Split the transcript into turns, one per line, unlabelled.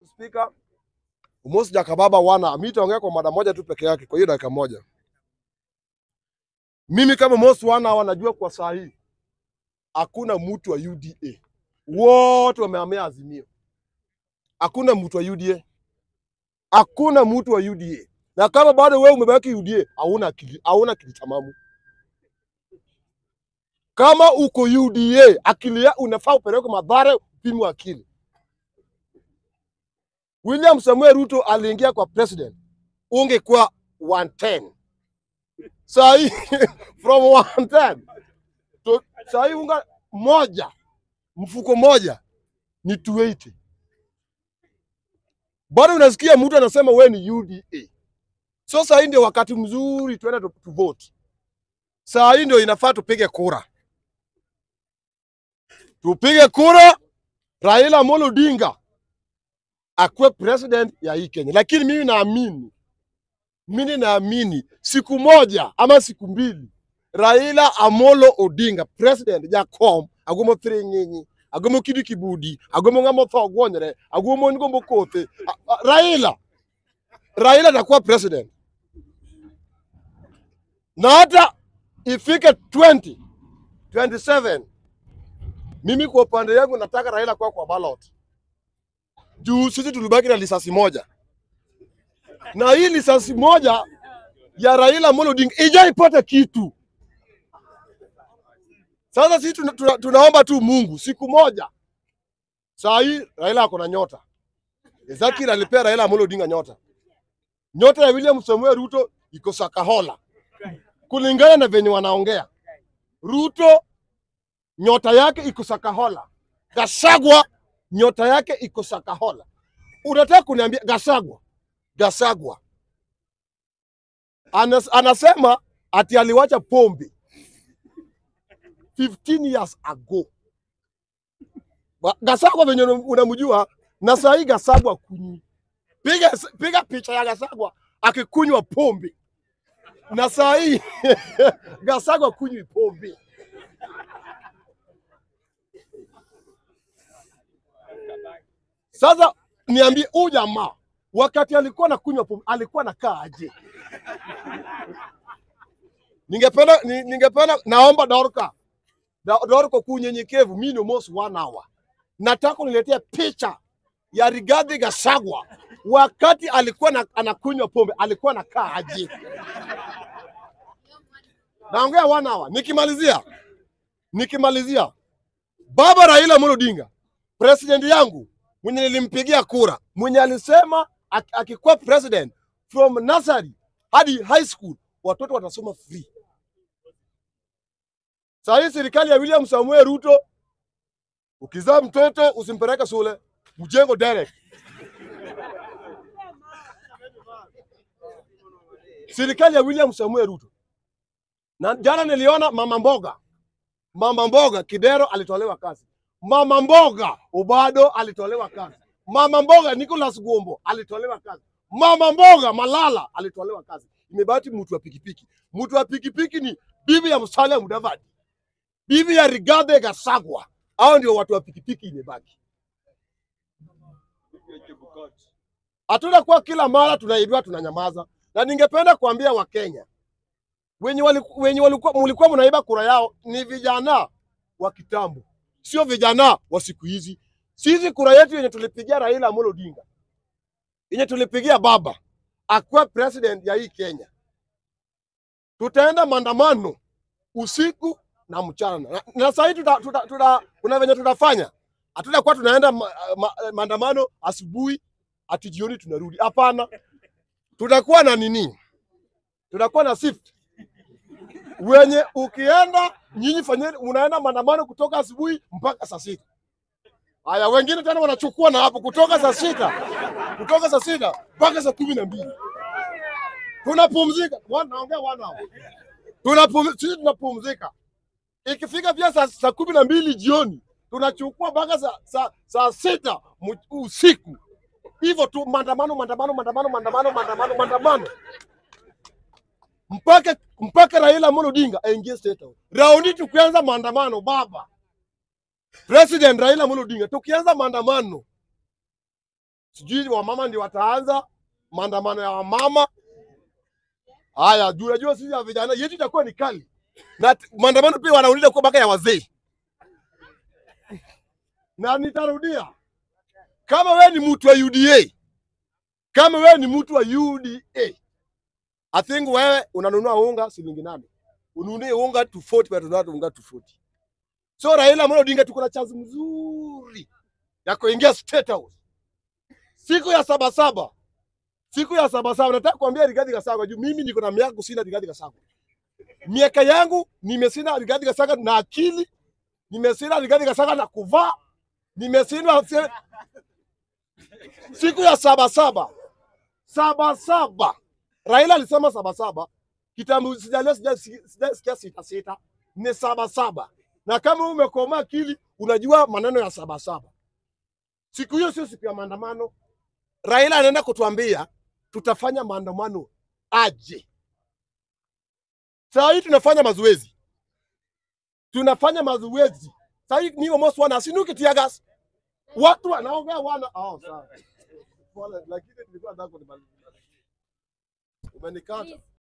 Speaker, Umosi Jakababa wana mimi nitaongea kwa mada moja tu peke yake kwa hiyo dakika moja. Mimi kama Mosi wana wanajua kwa saa hii hakuna mtu wa UDA, wote wamehamia Azimio. Hakuna mtu wa UDA, hakuna mtu wa UDA. Na kama bado wewe umebaki UDA, hauna akili, hauna akili tamamu. Kama uko UDA, akili ya unafaa upelekwe Mathare upimwe akili. William Samuel Ruto aliingia kwa president, ungekuwa 110 saa hii from 110 to saa hii unga moja mfuko moja ni 280. Bado unasikia mtu anasema wewe ni UDA. So saa hii ndio wakati mzuri tuende tu tu vote. Saa hii ndio inafaa tupige kura, tupige kura Raila Amolo Odinga akuwe president ya hii Kenya, lakini mimi naamini, mimi naamini siku moja ama siku mbili Raila Amolo Odinga president jakom agomo thiring'inyi agomo kidi kibudi agomo ng'ama otho gwonyre agomo ngombo kothe A- a- Raila Raila atakuwa president na hata ifike 20 27 mimi kwa upande yangu nataka Raila kuwa kwa ballot juu sisi tulibaki na lisasi moja, na hii lisasi moja ya Raila Amolo Odinga ijaipata kitu. Sasa sisi tuna, tuna, tunaomba tu Mungu siku moja. Saa hii Raila ako na nyota, Ezekiel alipea Raila Amolo Odinga nyota. Nyota ya William Samuel Ruto iko Sakahola, kulingana na venye wanaongea. Ruto nyota yake iko Sakahola, Gasagwa nyota yake iko Sakahola. Unataka kuniambia Gasagwa, Gasagwa Anas, anasema ati aliwacha pombe 15 years ago. Ba- Gasagwa venye unamjua na saa hii Gasagwa kunywi. Piga, piga picha ya Gasagwa akikunywa pombe na saa hii Gasagwa kunywi pombe. Sasa niambie, huyu jamaa wakati alikuwa anakunywa pombe alikuwa anakaa aje? Ningependa ni- ningependa naomba Dorka Da- Dorko kwa unyenyekevu, mimi ni almost one hour, nataka uniletee picha ya Rigathi Gachagua wakati alikuwa na, anakunywa pombe alikuwa anakaa aje? Naongea one hour. Nikimalizia nikimalizia, baba Raila Amolo Odinga president yangu mwenye nilimpigia kura, mwenye alisema ak- akikuwa president from nursery hadi high school watoto watasoma free. Saa hii serikali ya William Samuel Ruto, ukizaa mtoto usimpeleke shule, mjengo direct. Serikali ya William Samuel Ruto. Na jana niliona mama mboga, mama mboga Kidero alitolewa kazi, mama mboga Obado alitolewa kazi, mama mboga Nicholas Gombo alitolewa kazi, mama mboga Malala alitolewa kazi. Imebaki mtu wa pikipiki. Mtu wa pikipiki ni bibi ya Musalia Mudavadi, bibi ya Rigathi Gachagua. Hao ndio watu wa pikipiki imebaki. Hatuna kuwa kila mara tunaibiwa tunanyamaza, na ningependa kuambia Wakenya wenye waliku- wenye walikuwa mlikuwa mnaiba kura yao ni vijana wa kitambo, sio vijana wa siku hizi. Sisi kura yetu yenye tulipigia Raila Amolo Odinga, yenye tulipigia baba akuwa president ya hii Kenya, tutaenda maandamano usiku na mchana, na, na saa hii tuta, tuta, tuta, kuna venye tutafanya, hatutakuwa tunaenda ma, ma, maandamano asubuhi ati jioni tunarudi. Hapana, tutakuwa na nini? Tutakuwa na shift wenye ukienda nyinyi fanyeni, unaenda maandamano kutoka asubuhi mpaka saa sita. Haya, wengine tena wanachukua na hapo kutoka saa sita kutoka saa sita mpaka saa kumi na mbili tunapumzika. Wana- Naongea wana hao. tunapum, sisi tunapumzika. Ikifika pia saa, saa kumi na mbili jioni tunachukua mpaka saa, saa, saa sita mu- usiku, hivyo tu, maandamano maandamano maandamano maandamano maandamano maandamano mpaka mpaka Raila Amolo Odinga aingie State House. Raundi tukianza maandamano baba President Raila Amolo Odinga, tukianza maandamano sijui wamama ndio wataanza maandamano ya wamama. Haya, juu unajua sisi ya vijana yetu itakuwa ni kali, na t- maandamano pia wanauliza kuwa mpaka ya wazee, na nitarudia, kama wewe ni mtu wa UDA, kama wewe ni mtu wa UDA, I think wewe unanunua unga shilingi nane, ununue unga 240 but ununua unga 240. So Raila Amolo Odinga tuko na chance mzuri ya kuingia State House siku ya saba saba, siku ya saba saba. Nataka kuambia Rigathi Gachagua juu mimi niko na miaka kushinda Rigathi Gachagua. Miaka yangu nimeshinda Rigathi Gachagua na akili, nimeshinda Rigathi Gachagua na kuvaa, nimeshinda se- siku ya saba saba saba saba. Raila alisema saba saba, kitambo sijalia sija- sijasikia sita sita, ni saba saba. Na kama umekoma akili, unajua maneno ya saba saba. Siku hiyo sio siku ya maandamano. Raila anaenda kutuambia tutafanya maandamano aje. Saa hii tunafanya mazoezi, tunafanya mazoezi saa hii mimi almost wana sinuki tia gas, watu wanaongea wana oh, sawa Pole, lakini nilikuwa nataka kunimaliza. Umenikata.